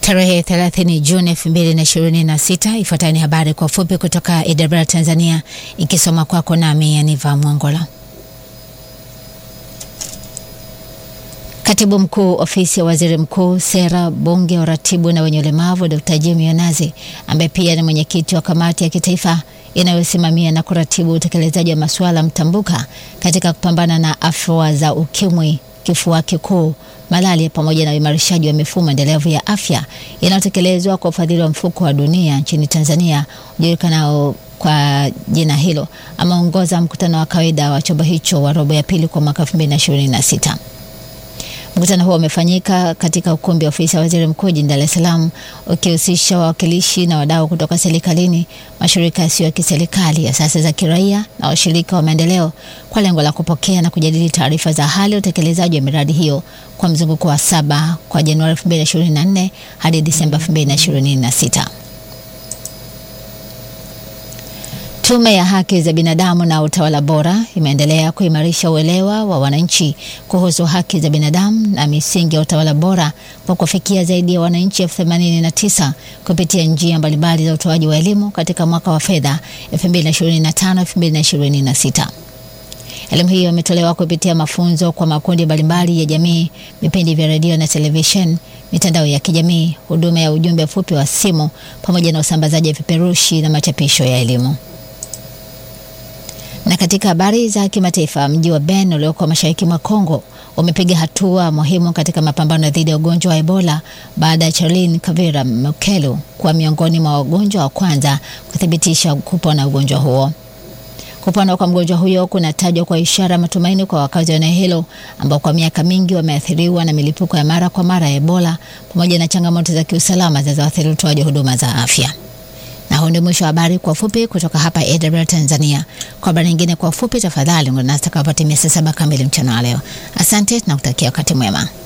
Tarehe 30 Juni 2026. Ifuatayo ni habari kwa ufupi kutoka Idara Tanzania, ikisoma kwako nami Aniva Mwangola. Katibu Mkuu Ofisi ya Waziri Mkuu, Sera, Bunge, Uratibu na wenye ulemavu, Dr. Jimmy Onazi ambaye pia ni mwenyekiti wa kamati ya kitaifa inayosimamia na kuratibu utekelezaji wa masuala mtambuka katika kupambana na afua za ukimwi, kifua kikuu, malaria pamoja na uimarishaji wa mifumo endelevu ya afya inayotekelezwa kwa ufadhili wa mfuko wa dunia nchini Tanzania ujulikanao kwa jina hilo, ameongoza mkutano wa kawaida wa chombo hicho wa robo ya pili kwa mwaka 2026. Mkutano huo umefanyika katika ukumbi wa ofisi ya waziri mkuu jijini Dar es Salaam, ukihusisha wawakilishi na wadau kutoka serikalini, mashirika yasiyo ya kiserikali, asasi za kiraia na washirika wa maendeleo kwa lengo la kupokea na kujadili taarifa za hali ya utekelezaji wa miradi hiyo kwa mzunguko wa saba kwa Januari 2024 hadi Disemba 2026. Tume ya Haki za Binadamu na Utawala Bora imeendelea kuimarisha uelewa wa wananchi kuhusu haki za binadamu na misingi ya utawala bora kwa kufikia zaidi ya wananchi elfu themanini na tisa kupitia njia mbalimbali za utoaji wa elimu katika mwaka wa fedha 2025-2026. Elimu hiyo imetolewa kupitia mafunzo kwa makundi mbalimbali ya jamii, vipindi vya redio na television, mitandao ya kijamii, huduma ya ujumbe mfupi wa simu pamoja na usambazaji wa vipeperushi na machapisho ya elimu. Na katika habari za kimataifa, mji wa Beni ulioko mashariki mwa Kongo umepiga hatua muhimu katika mapambano dhidi ya ugonjwa wa Ebola baada ya Charlene Kavira Mokelu kuwa miongoni mwa wagonjwa wa kwanza kuthibitisha kupona ugonjwa huo. Kupona kwa mgonjwa huyo kunatajwa kwa ishara matumaini kwa wakazi wa eneo hilo ambao kwa miaka mingi wameathiriwa na milipuko ya mara kwa mara ya Ebola pamoja na changamoto za kiusalama zinazoathiri utoaji huduma za afya. Na huu ndio mwisho wa habari kwa ufupi kutoka hapa AWR Tanzania. Kwa habari nyingine kwa ufupi, tafadhali ungana nasi takapata saa saba kamili mchana wa leo. Asante na kutakia wakati mwema.